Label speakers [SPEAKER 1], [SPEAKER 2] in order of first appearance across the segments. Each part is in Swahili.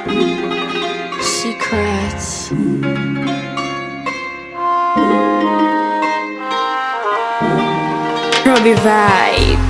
[SPEAKER 1] Secrets. Robbie Vibe.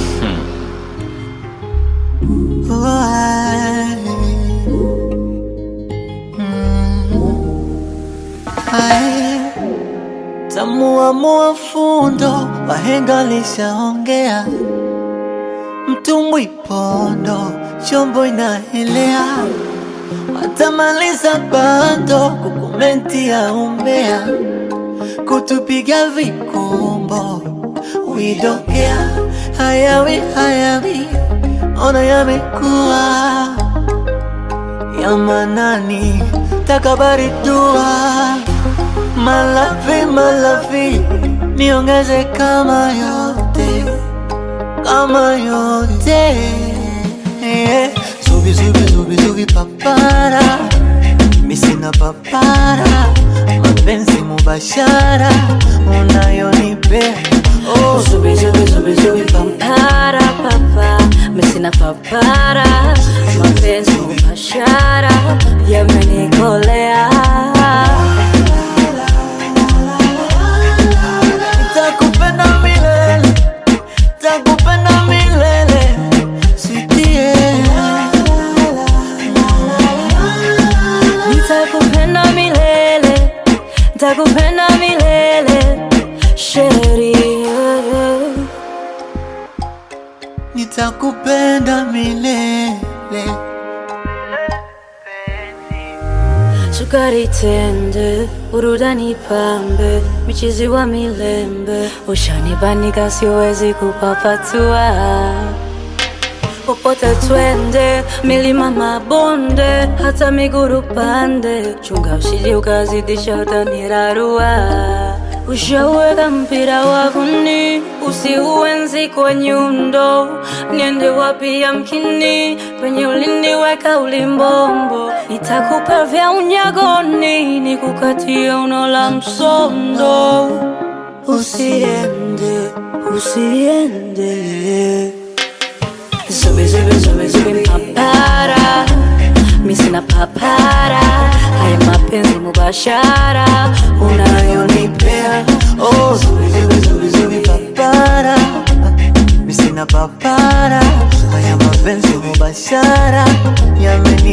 [SPEAKER 2] Tamuamua fundo, wahenga lishaongea, mtumbwi pondo, chombo inaelea, watamaliza bando kukomenti ya umbea, kutupiga vikumbo, widokea hayawi hayawi, ona yamekuwa ya manani, takabari dua Malavi, malavi, niongeze kama yote, kama yote yeah. Zubi, zubi, zubi, zubi, papara, misina papara, mapenzi mubashara, unayonipea oh.
[SPEAKER 1] Zubi, zubi, zubi, zubi, pampara, papa. Mesina papara. Mapenzi mubashara. Yamenikolea.
[SPEAKER 2] Nitakupenda milele, nitakupenda milele, sitie
[SPEAKER 1] Nitakupenda milele. Nitakupenda milele. Sheria.
[SPEAKER 2] nitakupenda milele.
[SPEAKER 1] Sukari tende, burudani pambe, michizi wa milembe, ushanibanika siwezi kupapatua. Popote twende, milima mabonde, hata miguru pande, chunga usije ukazidisha utanirarua. Ushaweka mpira wavuni, usiuenzi kwa nyundo, niende wapi yamkini, penye uliniweka ulimbombo, nitakupa vya unyagoni, nikukatie uno la msondo, usiende, usiende. Zubi zubi zubi zubi papara Mi sina papara Haya mapenzi mubashara Unayonipea
[SPEAKER 2] Oh, zubi, zubi, zubi, zubi, papara misina papara haya mapenzi mubashara yameni